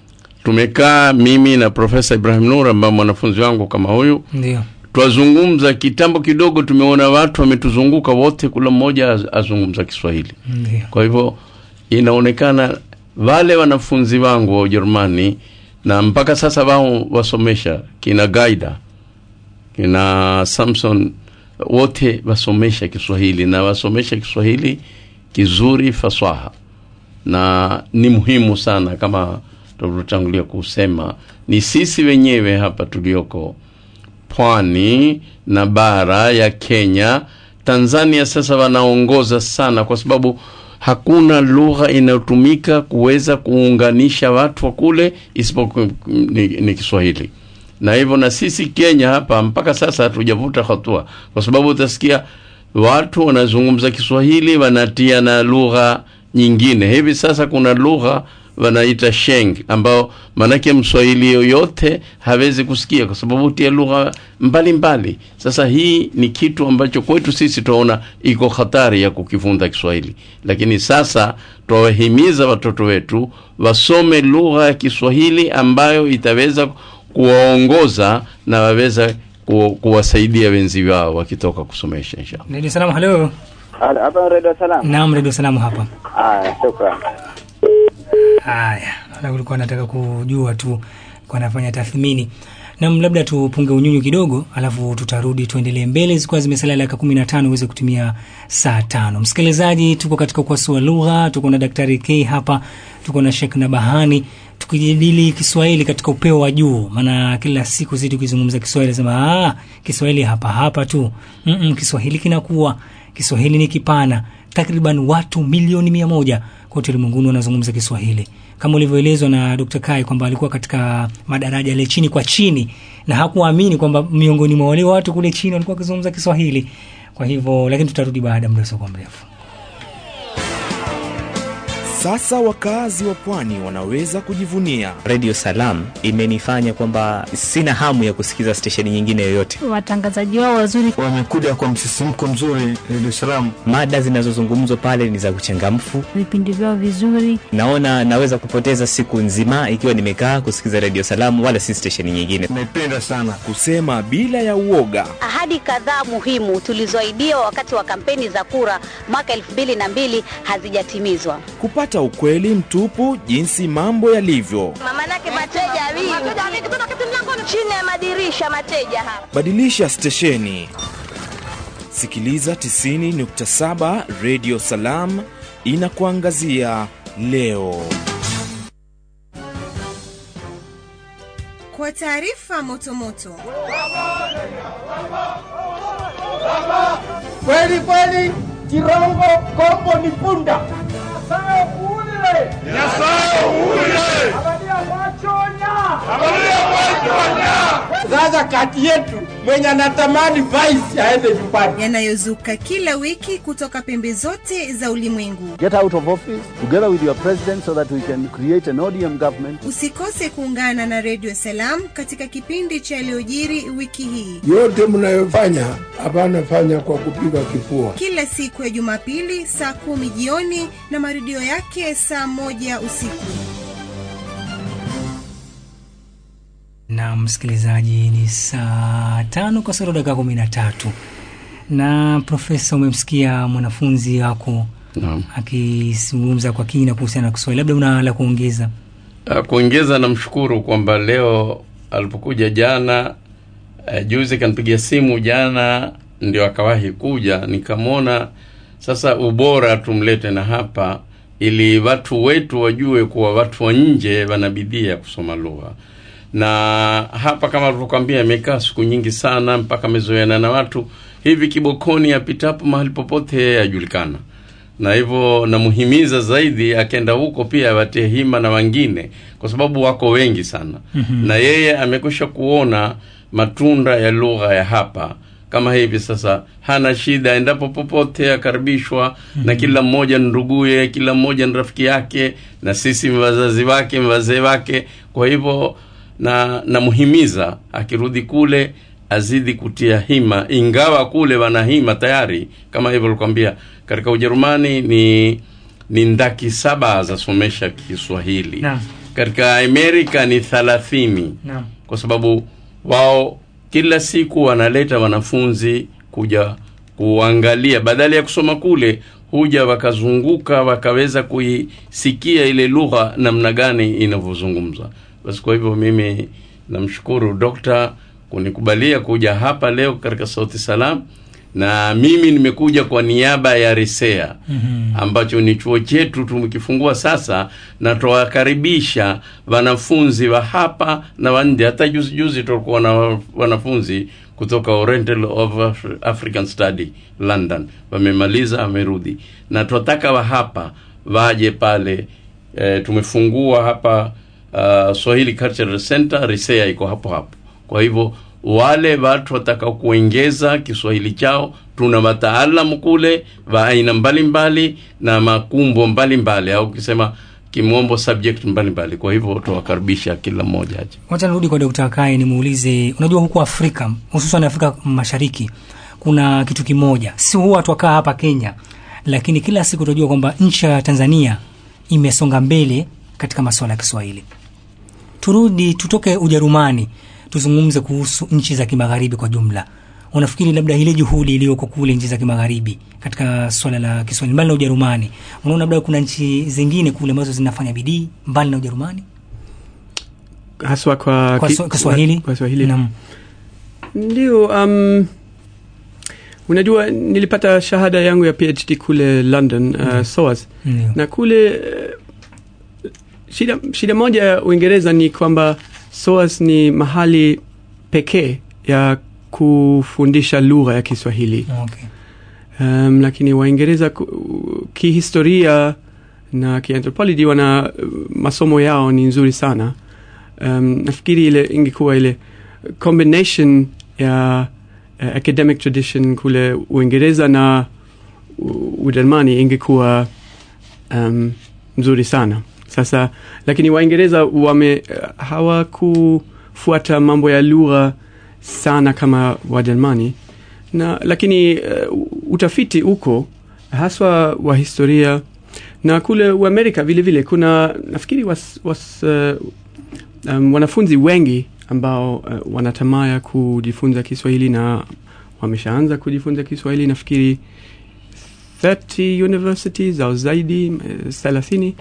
Speaker 2: tumekaa mimi na Profesa Ibrahim Nur ambaye mwanafunzi wangu kama huyu
Speaker 1: Ndio.
Speaker 2: twazungumza kitambo kidogo, tumeona watu wametuzunguka wote, kula mmoja az- azungumza Kiswahili.
Speaker 1: Ndio.
Speaker 2: Kwa hivyo inaonekana wale wanafunzi wangu wa Ujerumani na mpaka sasa wao wasomesha kina Gaida kina Samson wote wasomesha Kiswahili na wasomesha Kiswahili kizuri fasaha, na ni muhimu sana kama tulivyotangulia kusema, ni sisi wenyewe hapa tulioko pwani na bara ya Kenya, Tanzania sasa wanaongoza sana, kwa sababu hakuna lugha inayotumika kuweza kuunganisha watu wa kule isipokuwa ni, ni Kiswahili. Na hivyo na sisi Kenya hapa mpaka sasa hatujavuta hatua, kwa sababu utasikia watu wanazungumza Kiswahili wanatia na lugha nyingine. Hivi sasa kuna lugha wanaita sheng ambao manake mswahili yoyote hawezi kusikia kwa sababu tia lugha mbalimbali sasa hii ni kitu ambacho kwetu sisi tunaona iko hatari ya kukifunza kiswahili lakini sasa twawahimiza watoto wetu wasome lugha ya kiswahili ambayo itaweza kuwaongoza na waweza ku, kuwasaidia wenzi wao wakitoka kusomesha inshallah
Speaker 1: Ndio salamu, halo.
Speaker 13: Halo, hapa Radio Salam.
Speaker 1: Naam, redio salamu hapa.
Speaker 13: Haya, shukran.
Speaker 1: Haya, na ulikuwa nataka kujua tu kwa nafanya tathmini. Nam, labda tupunge unyunyu kidogo, alafu tutarudi tuendelee mbele, zikuwa zimesalia dakika kumi na tano uweze kutumia saa tano. Msikilizaji, tuko katika ukwasi wa lugha, tuko na Daktari K hapa, tuko na Sheikh Nabahani tukijadili Kiswahili katika upeo wa juu, maana kila siku sisi tukizungumza Kiswahili sema ah, Kiswahili hapa hapa tu. Mm-mm, Kiswahili kinakuwa, Kiswahili ni kipana. Takriban watu milioni mia moja kote ulimwenguni wanazungumza Kiswahili kama ulivyoelezwa na Dr. Kai kwamba alikuwa katika madaraja yale chini kwa chini na hakuamini kwamba miongoni mwa wale watu kule chini walikuwa wakizungumza Kiswahili. Kwa hivyo, lakini tutarudi baada ya muda usiokuwa mrefu.
Speaker 14: Sasa wakazi wa pwani wanaweza kujivunia
Speaker 15: Radio Salam imenifanya kwamba sina hamu ya kusikiza stesheni nyingine yoyote.
Speaker 16: Watangazaji wao wazuri,
Speaker 17: wamekuja kwa msisimko mzuri. Radio Salam,
Speaker 15: mada zinazozungumzwa pale ni za uchangamfu,
Speaker 16: vipindi vyao vizuri.
Speaker 15: Naona naweza kupoteza siku nzima ikiwa nimekaa kusikiza Radio Salam, wala si stesheni nyingine.
Speaker 17: Naipenda sana
Speaker 14: kusema bila ya uoga.
Speaker 18: Ahadi kadhaa muhimu tulizoahidiwa wakati wa kampeni za kura mwaka elfu mbili na mbili hazijatimizwa
Speaker 14: kupata ukweli mtupu jinsi mambo yalivyo.
Speaker 18: Mamanake mateja wingi chini ya madirisha mateja hapa.
Speaker 14: Badilisha stesheni, sikiliza 90.7 Radio Salam inakuangazia leo.
Speaker 4: Kwa taarifa motomoto,
Speaker 5: kweli kweli, Kirongo Kombo ni punda sasa kati yetu mwenye anatamani vice aende nyumbani.
Speaker 4: Yanayozuka kila wiki kutoka pembe zote za ulimwengu.
Speaker 7: Get out of office together with your president so that we can create an ODM government.
Speaker 4: Usikose kuungana na Radio Salam katika kipindi cha yaliyojiri wiki hii.
Speaker 8: Yote mnayofanya hapana fanya kwa kupiga kifua.
Speaker 4: Kila siku ya Jumapili saa kumi jioni na marudio yake saa moja usiku.
Speaker 1: na msikilizaji, ni saa tano kasoro dakika kumi na tatu na Profesa, umemsikia mwanafunzi wako
Speaker 2: Naam.
Speaker 1: akizungumza kwa kina kuhusiana na Kiswahili, labda una la kuongeza?
Speaker 2: Uh, kuongeza namshukuru kwamba leo alipokuja jana uh, juzi kanipigia simu jana ndio akawahi kuja nikamwona sasa ubora tumlete na hapa ili watu wetu wajue kuwa watu wa nje wana bidii ya kusoma lugha na hapa kama alivyokwambia amekaa siku nyingi sana mpaka amezoeana na watu hivi kibokoni apitapo mahali popote ajulikana na hivyo namuhimiza zaidi akenda huko pia awatie hima na wengine kwa sababu wako wengi sana
Speaker 1: Mhm.
Speaker 2: na yeye amekwisha kuona matunda ya lugha ya hapa kama hivi sasa hana shida endapo popote akaribishwa na kila mmoja ni nduguye kila mmoja ni rafiki yake na sisi ni wazazi wake ni wazee wake kwa hivyo na namuhimiza akirudi kule azidi kutia hima ingawa kule wana hima tayari kama hivyo likwambia katika ujerumani ni ni ndaki saba zasomesha kiswahili
Speaker 1: Naam.
Speaker 2: katika amerika ni thalathini
Speaker 1: Naam.
Speaker 2: kwa sababu wao kila siku wanaleta wanafunzi kuja kuangalia badala ya kusoma kule huja wakazunguka wakaweza kuisikia ile lugha namna gani inavyozungumzwa basi kwa hivyo mimi namshukuru dokta kunikubalia kuja hapa leo katika sauti salam na mimi nimekuja kwa niaba ya risea
Speaker 1: Mhm.
Speaker 2: ambacho ni chuo chetu tumekifungua sasa na twawakaribisha wanafunzi wa hapa na wa nje hata juzi juzi tulikuwa na wanafunzi kutoka Oriental of Af- African Study London wamemaliza wamerudi na twataka wa hapa waje pale e, tumefungua hapa uh, Swahili Cultural Center Risea iko hapo hapo kwa hivyo wale watu watakao kuongeza Kiswahili chao, tuna wataalamu kule wa aina mbalimbali na makumbo mbalimbali, au ukisema kimombo subject mbalimbali. Kwa hivyo tuwakaribisha kila mmoja aje.
Speaker 1: Wacha nirudi kwa Dr. Kai nimuulize, unajua huku Afrika hususan Afrika Mashariki kuna kitu kimoja, si huwa twakaa hapa Kenya, lakini kila siku tunajua kwamba nchi ya Tanzania imesonga mbele katika masuala ya Kiswahili. Turudi tutoke Ujerumani, tuzungumze kuhusu nchi za kimagharibi kwa jumla. unafikiri labda ile juhudi iliyoko kule nchi za kimagharibi katika swala la Kiswahili mbali na Ujerumani, unaona labda kuna nchi zingine kule ambazo zinafanya bidii mbali na Ujerumani
Speaker 3: haswa kwa,
Speaker 1: kwa,
Speaker 3: ki-
Speaker 1: swa- Kiswahili?
Speaker 3: kwa Swahili
Speaker 1: Naam.
Speaker 3: ndio um, unajua nilipata shahada yangu ya phd kule london uh, SOAS
Speaker 1: Ndio.
Speaker 3: na kule uh, shida, shida moja ya uingereza ni kwamba SOAS ni mahali pekee ya kufundisha lugha ya kiswahili
Speaker 1: Okay.
Speaker 3: um, lakini waingereza ku- kihistoria na kianthropology wana uh, masomo yao ni nzuri sana um, nafikiri ile ingekuwa ile combination ya uh, academic tradition kule uingereza na U- ujerumani ingekuwa um, mzuri sana sasa lakini waingereza wame uh, hawakufuata mambo ya lugha sana kama wajerumani na lakini uh, utafiti uko haswa wa historia na kule uamerika vile vile kuna nafikiri was, was, uh, um, wanafunzi wengi ambao uh, wanatamaa ya kujifunza kiswahili na wameshaanza kujifunza kiswahili nafikiri 30 universities au zaidi thelathini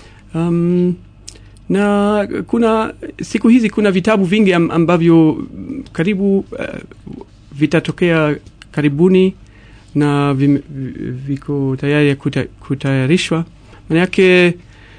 Speaker 3: um, na kuna siku hizi kuna vitabu vingi am- ambavyo mm, karibu uh, vitatokea karibuni na vim, vi- viko tayari ya kuta, kutayarishwa manayake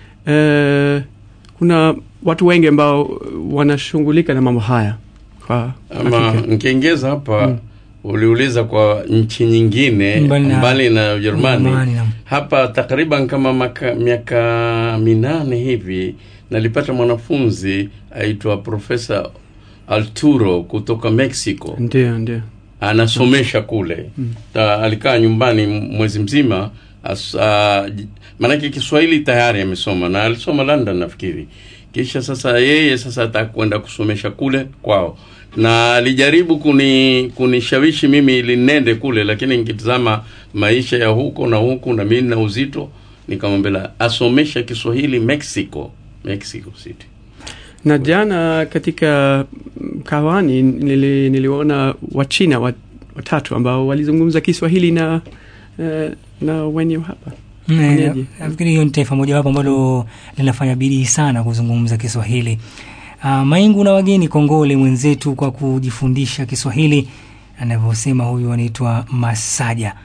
Speaker 3: uh, kuna watu wengi ambao wanashughulika na mambo haya kwa
Speaker 2: ama
Speaker 3: hakika.
Speaker 2: nkiongeza hapa uliuliza kwa nchi nyingine
Speaker 1: Mbali na-
Speaker 2: mbali na Ujerumani
Speaker 1: Ujerumani, naam.
Speaker 2: hapa takriban kama maka, miaka minane hivi nalipata mwanafunzi aitwa Profesa Arturo kutoka Mexico
Speaker 3: ndio ndio
Speaker 2: anasomesha kule
Speaker 3: Mm.
Speaker 2: Ta, alikaa nyumbani mwezi mzima as, uh, maanake Kiswahili tayari amesoma na alisoma London nafikiri. Kisha sasa yeye sasa atakwenda kusomesha kule kwao, na alijaribu kuni kunishawishi mimi ili nende kule, lakini nikitazama maisha ya huko na huku na mimi na uzito, nikamwambia asomesha Kiswahili Mexico, Mexico City.
Speaker 3: na jana katika mm, kawani nili, niliona wachina wat, watatu ambao walizungumza kiswahili na uh, na wenye hapa
Speaker 1: Mm,
Speaker 3: Wenyeji.
Speaker 1: nafikiri hiyo ni taifa mojawapo ambalo linafanya bidii sana kuzungumza Kiswahili. Uh, Maingu na wageni kongole mwenzetu kwa kujifundisha Kiswahili, anavyosema huyu anaitwa Masaja,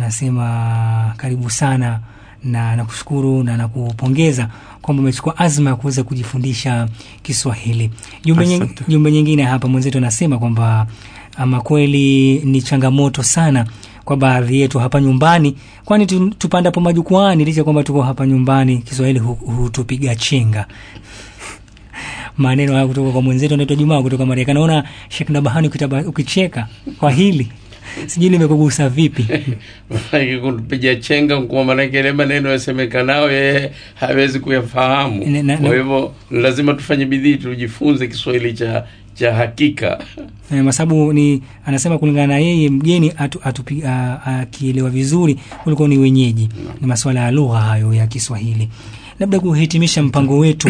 Speaker 1: anasema karibu sana na nakushukuru na nakupongeza kwamba umechukua azma ya kuweza kujifundisha Kiswahili. Jumbe, nying,
Speaker 3: Asante.
Speaker 1: jumbe nyingine hapa mwenzetu anasema kwamba ama kweli ni changamoto sana kwa baadhi yetu hapa nyumbani, kwani tu- tupandapo majukwaani, licha kwamba tuko hapa nyumbani, Kiswahili hu- hutupiga chenga. Maneno haya kutoka kwa mwenzetu anaitwa Jumaa kutoka Marekani. Naona Sheikh Nabahani ukitaba- ukicheka kwa hili, sijui limekugusa vipi?
Speaker 2: Maanake kupiga chenga kwa maanake ile maneno yasemekanao yeye hawezi kuyafahamu.
Speaker 1: Ne- na-
Speaker 2: Kwa
Speaker 1: na-
Speaker 2: hivyo lazima tufanye bidii tujifunze Kiswahili cha cha hakika.
Speaker 1: Eh, masabu ni anasema kulingana na yeye mgeni atu- atupi- a- akielewa vizuri kuliko ni wenyeji. Ni masuala ya lugha hayo ya Kiswahili. Labda kuhitimisha mpango wetu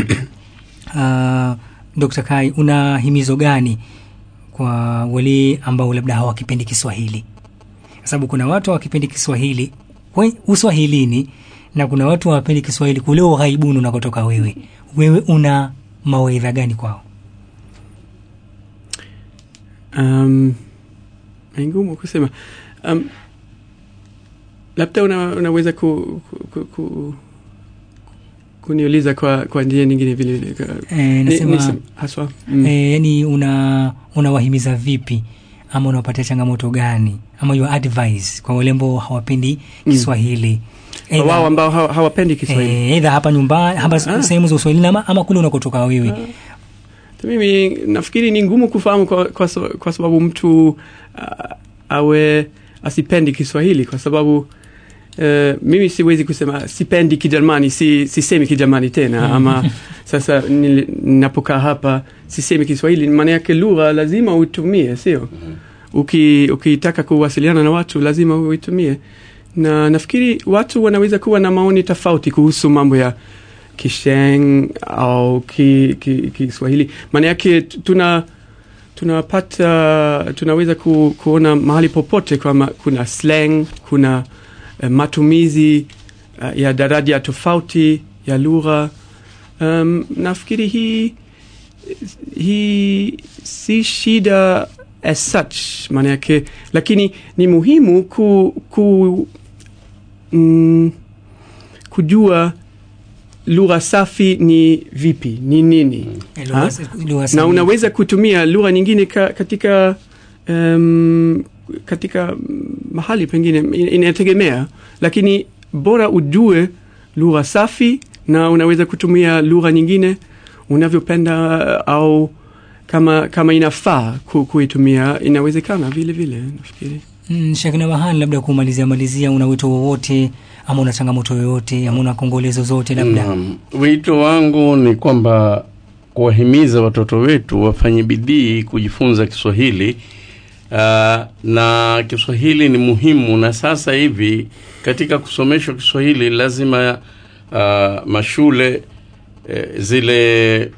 Speaker 1: uh, Dr. Kai, una himizo gani kwa wale ambao labda hawakipendi Kiswahili? Kwa sababu kuna watu hawakipendi Kiswahili we- uswahilini na kuna watu hawapendi Kiswahili kule ughaibuni unakotoka wewe. Wewe una mawaidha gani kwao?
Speaker 3: um, ni ngumu kusema um, labda una, unaweza ku, ku, ku, ku, kuniuliza kwa, kwa njia nyingine vile vile Ka-
Speaker 1: Eh,
Speaker 3: ni-
Speaker 1: nasema-
Speaker 3: nisem- haswa mm.
Speaker 1: Eh, yani una unawahimiza vipi ama unawapatia changamoto gani ama your advice kwa wale ambao hawapendi Kiswahili
Speaker 3: Kwa
Speaker 1: Either-
Speaker 3: wao ambao hawa- hawapendi Kiswahili
Speaker 1: eh, either hapa nyumbani hapa
Speaker 3: Ah.
Speaker 1: sehemu za Uswahilini ama, ama kule unakotoka wewe
Speaker 3: mimi nafikiri ni ngumu kufahamu kwa, kwa, sa- kwa sababu mtu uh, awe asipendi Kiswahili kwa sababu uh, mimi siwezi kusema sipendi Kijerumani, si, sisemi Kijerumani tena ama sasa nili- ninapokaa hapa sisemi Kiswahili, maana yake lugha lazima uitumie, sio? Uki, ukitaka kuwasiliana na watu lazima uitumie, na nafikiri watu wanaweza kuwa na maoni tofauti kuhusu mambo ya Kisheng au ki, ki, Kiswahili. Maana yake t- tuna tunapata tunaweza ku, kuona mahali popote kwamba kuna slang kuna uh, matumizi uh, ya daraja tofauti ya lugha um, nafikiri hii hii si shida as such maana yake lakini ni muhimu ku, ku mm, kujua lugha safi ni vipi ni nini
Speaker 1: Eh, lugha
Speaker 3: Ha?
Speaker 1: sa- lugha
Speaker 3: na
Speaker 1: safi.
Speaker 3: unaweza kutumia lugha nyingine ka, katika um, katika mm, mahali pengine in- inategemea lakini bora ujue lugha safi na unaweza kutumia lugha nyingine unavyopenda au kama kama inafaa ku, kuitumia inawezekana vile vile nafikiri
Speaker 1: Mm, Sheikh Nabahani, labda kumalizia malizia, una wito wowote ama una changamoto yoyote ama una kongolezo zote labda?
Speaker 2: Naam. Wito wangu ni kwamba kuwahimiza watoto wetu wafanye bidii kujifunza Kiswahili. Uh, na Kiswahili ni muhimu, na sasa hivi katika kusomeshwa Kiswahili lazima uh, mashule eh, zile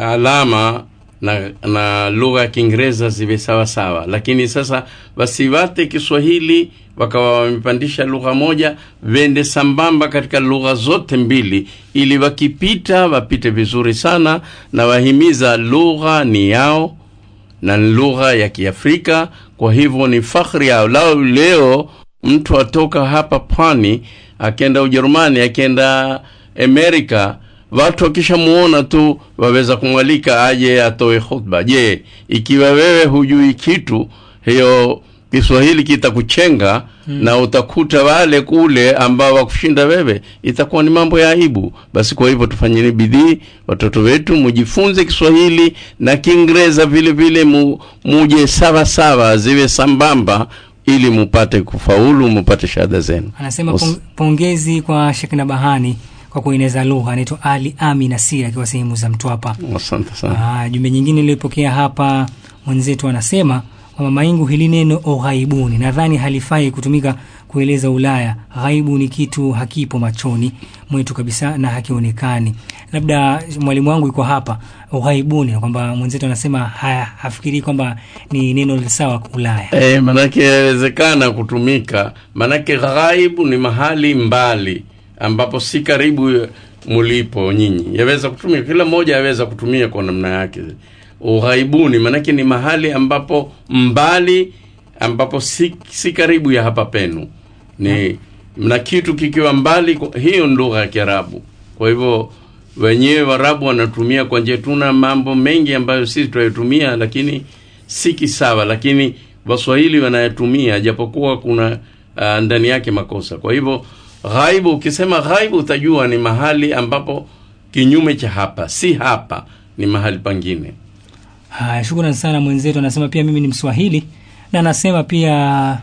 Speaker 2: alama na, na lugha ya Kiingereza ziwe sawa sawa, lakini sasa wasiwate Kiswahili wakawa wamepandisha lugha moja, wende sambamba katika lugha zote mbili, ili wakipita wapite vizuri sana, na wahimiza lugha ni yao na ni lugha ya Kiafrika. Kwa hivyo ni fakhri yao. Lao leo mtu atoka hapa pwani akenda Ujerumani, akenda Amerika, watu wakishamuona tu waweza kumwalika aje atoe khutba. Je, ikiwa wewe hujui kitu, hiyo Kiswahili kitakuchenga
Speaker 1: Mm.
Speaker 2: na utakuta wale kule ambao wakushinda wewe, itakuwa ni mambo ya aibu. Basi kwa hivyo tufanyeni bidii, watoto wetu mujifunze Kiswahili na Kiingereza vile vile, mu, muje sawa sawa, ziwe sambamba, ili mupate kufaulu, mupate shahada zenu.
Speaker 1: Anasema
Speaker 2: Os-
Speaker 1: pong, pongezi kwa Sheikh Nabahani kwa kueneza lugha. Anaitwa Ali Ami Nasir akiwa sehemu za Mtwapa.
Speaker 2: Asante sana.
Speaker 1: Ah, jumbe nyingine iliyopokea hapa mwenzetu anasema kwamba maingu hili neno oghaibuni nadhani halifai kutumika kueleza Ulaya. Ghaibu ni kitu hakipo machoni mwetu kabisa na hakionekani. Labda mwalimu wangu yuko hapa, ughaibuni, kwamba mwenzetu anasema ha, hafikiri kwamba ni neno sawa Ulaya.
Speaker 2: E, manake yawezekana kutumika, manake ghaibu ni mahali mbali ambapo si karibu mulipo nyinyi, yaweza kutumia, kila mmoja yaweza kutumia kwa namna yake. Ughaibuni manake ni mahali ambapo mbali, ambapo si, si karibu ya hapa penu, ni na kitu kikiwa mbali, kwa- hiyo ni lugha ya Kiarabu. Kwa hivyo wenyewe Waarabu wanatumia kwa njia, tuna mambo mengi ambayo sisi tunayotumia, lakini si kisawa, lakini Waswahili wanayatumia japokuwa kuna uh, ndani yake makosa. Kwa hivyo ghaibu, ukisema ghaibu utajua ni mahali ambapo kinyume cha hapa, si hapa, ni mahali pangine.
Speaker 1: Haya, shukrani sana mwenzetu. Anasema pia mimi ni Mswahili na anasema pia,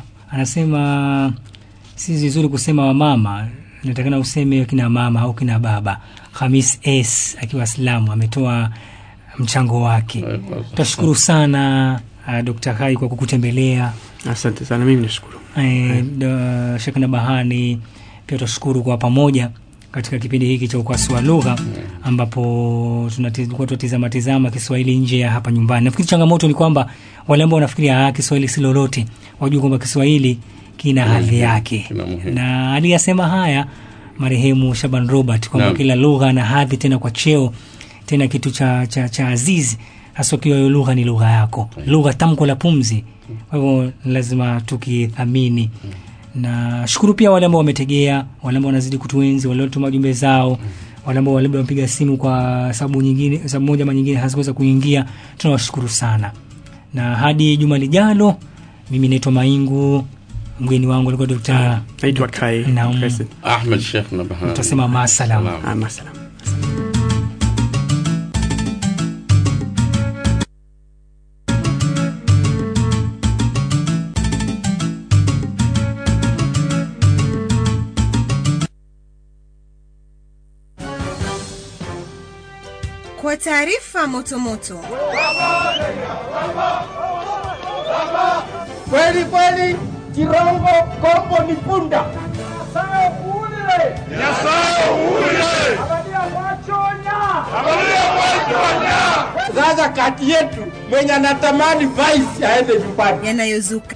Speaker 1: anasema si vizuri kusema wamama, natakana useme kina mama au kina baba. Hamis S akiwa Islamu ametoa mchango wake. Tashukuru sana uh, Dr. Hai kwa kukutembelea.
Speaker 3: asante sana mimi nashukuru
Speaker 1: Eh, da- Sheikh Nabahani pia tutashukuru kwa pamoja katika kipindi hiki cha ukwasi wa lugha ambapo tunati- tulikuwa tunatizama tizama Kiswahili nje ya hapa nyumbani. Nafikiri changamoto ni kwamba wale ambao wanafikiria ah, Kiswahili si lolote, wajue kwamba Kiswahili kina hadhi yake,
Speaker 2: Kina muhimu.
Speaker 1: na aliyasema haya marehemu Shaban Robert kwamba
Speaker 2: Naam.
Speaker 1: kila lugha na hadhi, tena kwa cheo, tena kitu cha, cha, cha azizi hasa ukiwa hiyo lugha ni lugha yako, lugha tamko la pumzi. Kwa hivyo ni lazima tukithamini na shukuru pia wale ambao wametegea, wale ambao wanazidi kutuenzi, wale waliotuma jumbe zao, wale ambao labda wamepiga simu kwa sababu nyingine, sababu moja ama nyingine hazikuweza kuingia, tunawashukuru sana. Na hadi juma lijalo, mimi naitwa Maingu, mgeni wangu alikuwa Dr.
Speaker 3: naitwa Kai
Speaker 1: Naam.
Speaker 3: Kasim.
Speaker 2: Ahmed Sheikh Nabahani.
Speaker 1: Tutasema maasalam.
Speaker 3: Ah, masalam.
Speaker 4: Kwa taarifa motomoto,
Speaker 5: Kweli kweli, Kirongo Kombo ni punda. Nyasaye uwulile.
Speaker 6: Nyasaye uwulile.
Speaker 5: Angalia machonya.
Speaker 6: Angalia machonya.
Speaker 5: Sasa kati yetu mwenye anatamani vice aende nyumbani.
Speaker 4: Yanayozuka